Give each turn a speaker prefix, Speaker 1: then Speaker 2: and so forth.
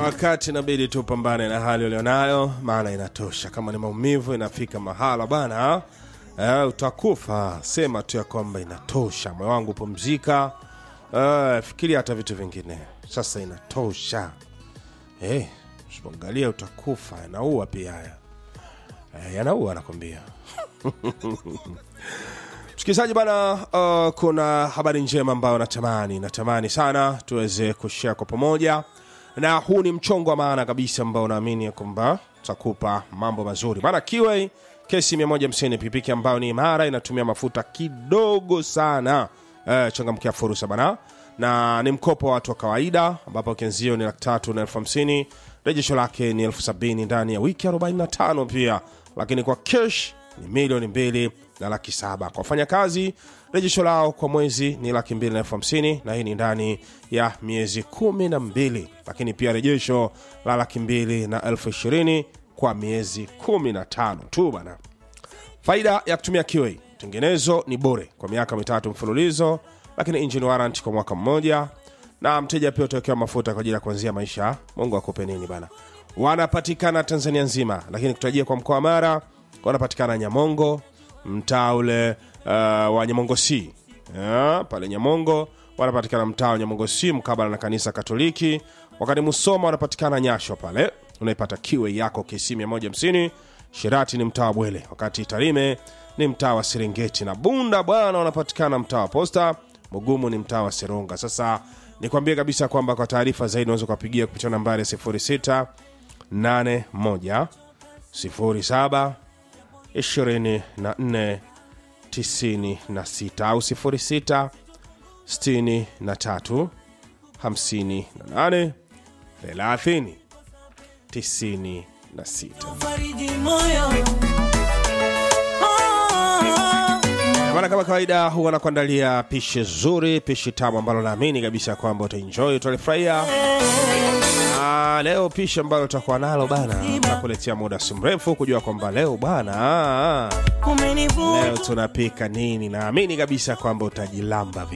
Speaker 1: wakati inabidi tupambane na hali ulionayo, maana inatosha. Kama ni maumivu inafika mahala bana, eh, utakufa. Sema tu ya kwamba inatosha, moyo wangu pumzika. Eh, fikiria hata vitu vingine, sasa inatosha. Eh, usipoangalia utakufa, yanaua pia haya eh, yanaua nakwambia. Msikilizaji bana, uh, kuna habari njema ambayo natamani natamani sana tuweze kushare kwa pamoja, na huu ni mchongo wa maana kabisa ambao naamini ya kwamba takupa mambo mazuri. Maana Kiway kesi 150 pikipiki ambayo ni imara, inatumia mafuta kidogo sana. Uh, changamkia fursa bana, na ni mkopo wa watu wa kawaida, ambapo kianzio ni laki tatu na elfu hamsini rejesho lake ni elfu sabini ndani ya wiki 45 pia, lakini kwa cash ni milioni mbili na laki saba kwa wafanyakazi. Rejesho lao kwa mwezi ni laki mbili na elfu hamsini na hii ni ndani ya miezi kumi na mbili, lakini pia rejesho la laki mbili na elfu ishirini kwa miezi kumi na tano tu bana. Faida ya kutumia Kiway, tengenezo ni bure kwa miaka mitatu mfululizo, lakini engine warranty kwa mwaka mmoja, na mteja pia utawekewa mafuta kwa ajili ya kuanzia maisha. Mungu akupe nini bana. Wanapatikana Tanzania nzima, lakini kutajia kwa mkoa wa Mara wanapatikana Nyamongo, mtaa ule uh, wa Nyamongo C yeah, pale Nyamongo wanapatikana mtaa wa Nyamongo C mkabala na kanisa Katoliki. Wakati Musoma wanapatikana Nyasho pale unaipata Kiway yako KC 150. Shirati ni mtaa wa Bwele, wakati Tarime ni mtaa wa Serengeti na Bunda bwana wanapatikana mtaa wa Posta. Mugumu ni mtaa wa Seronga. Sasa nikwambie kabisa kwamba kwa taarifa zaidi unaweza kuwapigia kupitia nambari 06 81 07 24 96 au 06 63 58 30 96.
Speaker 2: Fariji moyo. Oh,
Speaker 1: Bana, kama kawaida huwa nakuandalia pishi zuri, pishi tamu ambalo naamini kabisa kwamba utaenjoy, utalifurahia. Ah, leo pishi ambalo tutakuwa nalo bana, nakuletea muda si mrefu kujua kwamba leo bana,
Speaker 2: umenivuta
Speaker 1: leo tunapika nini. Naamini kabisa kwamba utajilamba